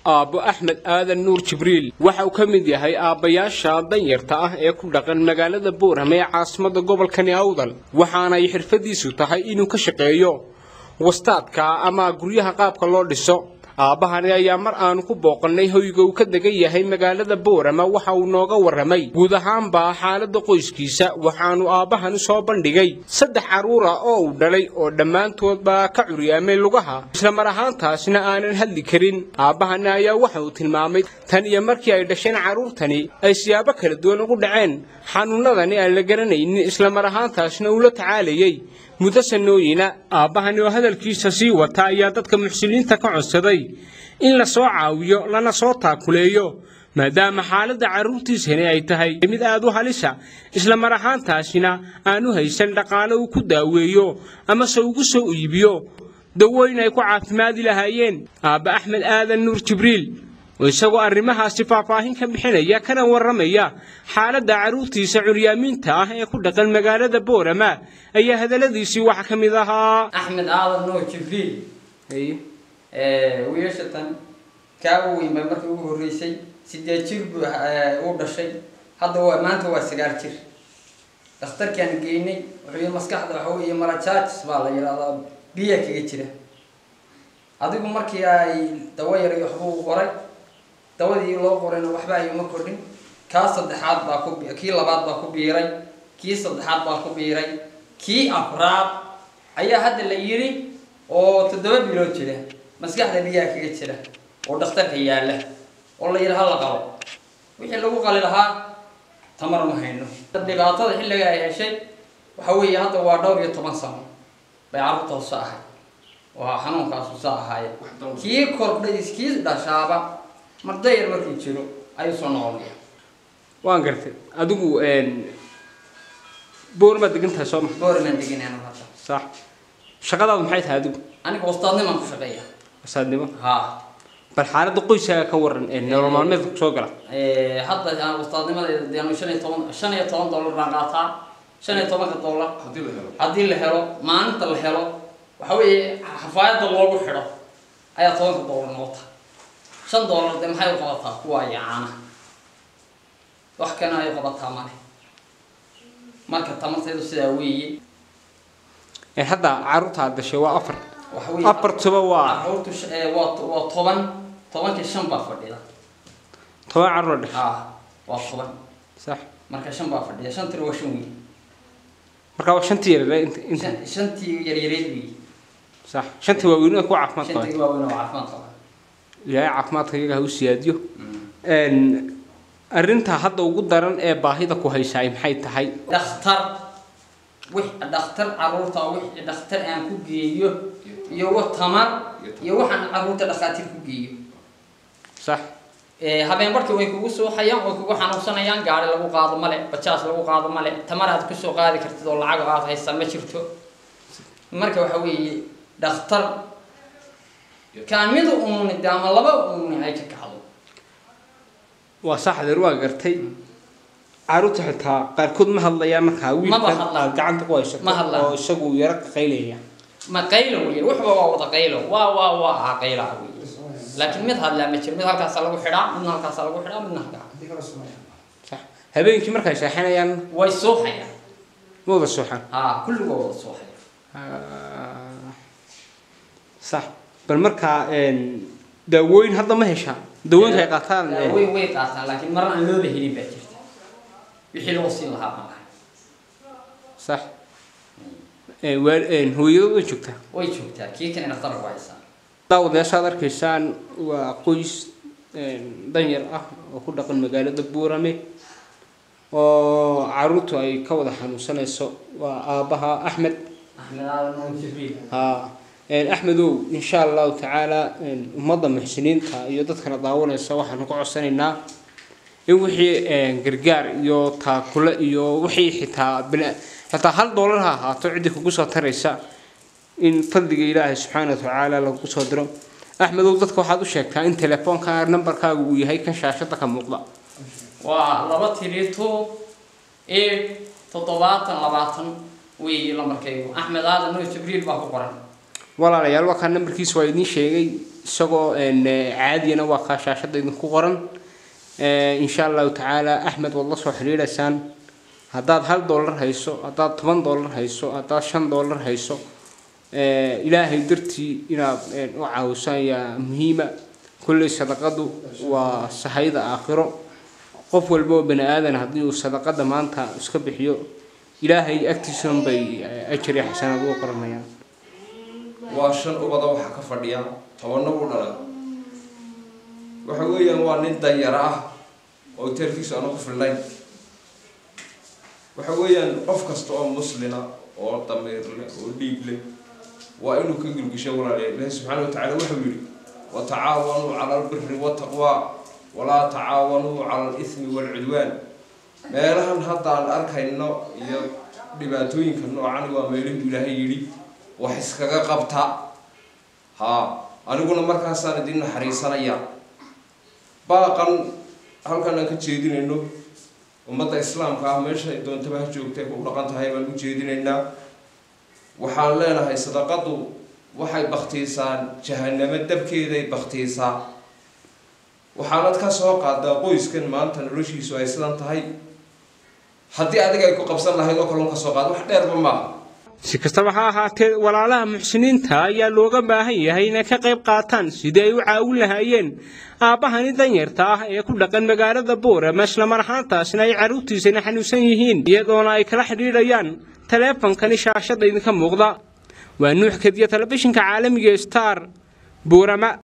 aabbo axmed aadan nuur jibriil waxa uu ka mid yahay aabbayaasha danyarta ah ee ku dhaqan magaalada boorame ee caasimadda gobolkani awdal waxaanay xirfadiisu tahay inuu ka shaqeeyo wastaadka ama guryaha qaabka loo dhiso aabbahani ayaa mar aanu ku booqannay hoyga uu ka degan yahay magaalada boorama waxa uu nooga warramay guud ahaanbaa xaaladda qoyskiisa waxaanu aabbahani soo bandhigay saddex carruura oo uu dhalay oo dhammaantoodba ka curyaamay lugaha isla mar ahaantaasna aanan hadli karin aabbahani ayaa waxa uu tilmaamay tan iyo markii ay dhasheen carruurtani ay siyaabo kala duwan ugu dhaceen xanuunnadani aan la garanaynin isla mar ahaantaasna uu la tacaalayay muddo sanooyina aabbahani oo hadalkiisa sii wata ayaa dadka muxsiniinta ka codsaday in la soo caawiyo lana soo taakuleeyo maadaama xaaladda carruurtiisani ay tahay mid aad u halisa isla mar ahaantaasina aanu haysan dhaqaale uu ku daaweeyo amase ugu soo iibiyo dawooyin ay ku caafimaadi lahaayeen aabba axmed aadan nuur jibriil oo isagoo arrimahaasi faahfaahin ka bixinaya kana warramaya xaaladda carruurtiisa curyaamiinta ah ee ku dhaqan magaalada boorama ayaa hadalladiisii waxaa ka mid ahaa axmed aadan nuur jibriil wiilashatan kaa weyn bay markii ugu horreysay sideed jir buu u dhashay hadda waa maanta waa sagaal jir dhakhtarkaan geynay wuxuu yii maskaxda waxa weeye malajaajis baa la yidhahdaa biya kaga jira adigu markii ay dawo yaray waxbuu qoray dawadii loo qorayna waxba ayuma kordhin kaa saddexaad baa ku kii labaad baa ku biiray kii saddexaad baa ku biiray kii afraad ayaa hadda la yidhi oo toddoba bilood jira maskaxda biyaha kaga jira oo dhakhtarka yaalla oo la yidhi hala qabo wixii lagu qali lahaa tamar ma hayno dhibaatada xilliga ay heshay waxa weeye hadda waa dhowr iyo toban sano bay carruurta hoose ahay waa xanuunkaasu saa ahaaye kii kordhay kii dhashaaba mardayar markuu jiro ayuu soo noqonaya waan gartay adigu boormaad degan tahay soo ma boorimaan deganaan hadda sax shaqadaadu maxay tahay adigu aniga wastaadnimaan ku shaqeeya wasaadnimo haa bal xaaladda qoyskaaga ka waran ee nolol maalmeedka kusoo gala hadda aan wastaadnimadeeda deanu shan iyo toban shan iyo toban dollar baan qaataa shan iyo tobanka dollar haddii la helo maalinta la helo waxa weeye xafaayadda loogu xidho ayaa tobanka dollar noqota shan dollar dee maxay u qabataa kuwa iyo caanaha wax kana ay qabataa male marka tamarteedu sidaa weeye hadda carruurta aad dhashay waa afar waxa weeye afartuba waa carruurtu sh- ee, waa to- waa toban tobankii shan baa fadhida toban carruur dhashay haa waa toban sax marka shan baa fadhida shantina waa shan weyn marka waa shantii yaryar inta inta Shan- shantii yaryareed weeye sax shantii waaweyn ee ku caafimaad qabay shantii waaweyn oo caafimaad qaba ilaahay caafimaadka iyaga ha u siyaadiyo arrinta hadda ugu daran ee baahida ku haysaay maxay tahay dhakhtar wix dhakhtar carruurta wix dhakhtar aan ku geeyo iyo wa tamar iyo waxaan carruurta dhakhaatiir ku geeyo sax Ee, habeen barkii way kugu suuxayaan way kugu xanuunsanayaan gaari lagu qaado male bajaas lagu qaado male tamar aad kusoo qaadi kartid oo lacag aad haysa ma jirto marka waxa weeye dhakhtar kaan mid uuni de ama laba uuni ay ka kacdo waa sax adeer waa gartay carruurta xitaa qaarkood ma hadlayaan markaa wiilkan hadlaan. aad gacanta ku haysato Ma hadlaan. oo isagu yaro qaylaya ma qaylo wey waxba waa wada qaylo waa waa waa ah qaylaha wey laakiin mid hadlaa ma jiro mid halkaasa lagu xidhaa midna halkaasa lagu xidhaa midna halkaa sax habeenkii markay seexanayaan way suuxayaan ma wada suuxaan haa kulligoo wada suuxaya Ah, sax bal markaa daawooyin hadda ma heshaan daawooyinka ay qaataan eh, way way qaataan laakiin marna aan looba helin baa jirta wixii loo siin lahaa baan lahay sax Eh, waa- eh, hooyadooda way joogtaa way joogtaa kii kan dhakhtar ku haysaa daawadayaashaad arkaysaan waa qoys danyar ah oo ku dhaqan magaalada buurame oo caruurtu ay ka wada xanuunsanayso waa aabbaha axmed axmed aadan nuur jibriil haa axmedow insha allahu tacaala ummadda muxsiniinta iyo dadkana daawanaysa waxaanu ka codsanaynaa in wixii gargaar iyo taakule iyo wixii xitaa bina- xitaa hal doolar ha ahaato ciddii kugu soo taraysa in fadliga ilaahay subxaana wa tacaala lagu soo diro axmedow dadka waxaad u sheegtaa in telefoonka nambarkaaga uu yahay kan shaashada ka muuqda waa laba tiri two eight toddobaatan labaatan weeye lambarkaygu axmed aadan nuur jibriil baa ku qoran walaalayaal waa kaan nambarkiisa waa idiin sheegay isagoo caadiyana waa kaa shaashada idinku qoran insha allahu tacaala axmed waad la soo xidhiidhaysaan haddaad hal dollar hayso haddaad toban dollar hayso haddaad shan dollar hayso ilaahay dartii inaad u caawiso ayaa muhiima kolley sadaqadu waa sahayda aakhiro qof walba oo bani aadan haddii uu sadaqada maanta iska bixiyo ilaahay agtiisan bay ajari xasanaad uga qoranayaan waa shan ubada waxaa ka fadhiya tobanna u dhalay waxa weeyaan waa nin danyaro ah oo teerkiisu aanu ku filnayn waxa weeyaan qof kasta oo muslina oo damiir leh oo dhiig leh waa inuu ka gilgisho walaaliya ilaahi subxaana wa tacala wuxuu yidhi watacaawanuu cala albiri wataqwa walaa tacaawanuu cala alismi waalcudwaan meelahan hadda aan arkayno iyo dhibaatooyinka noocan waa meelihuu ilaahay yidhi wax iskaga qabta haa aniguna markaasaan idin naxariisanaya baaqan halkan aan ka jeedinayno ummadda islaamka ah meesha doontaba ha joogtay ku dhaqan tahay baan u jeedinaynaa waxaan leenahay sadaqadu waxay baktiisaan jahanamo dabkeeday baktiisaa waxaanad ka soo qaadaa qoyskan maanta noloshiisu ay sidan tahay haddii adiga ay ku qabsan lahayd oo kalon ka soo qaada wax dheerba maaha si kastaba ha ahaatee walaalaha muxsiniinta ayaa looga baahan yahay inay ka qayb qaataan sidii ay u caawin lahaayeen aabbahani danyarta ah ee ku dhaqan magaalada boorama islamar ahaantaasna ay carruurtiisana xanuunsan yihiin iyadoona ay kala xidhiidhayaan taleefankani shaashada idinka muuqda waa nuux kadiya telefishinka caalamiga star boorama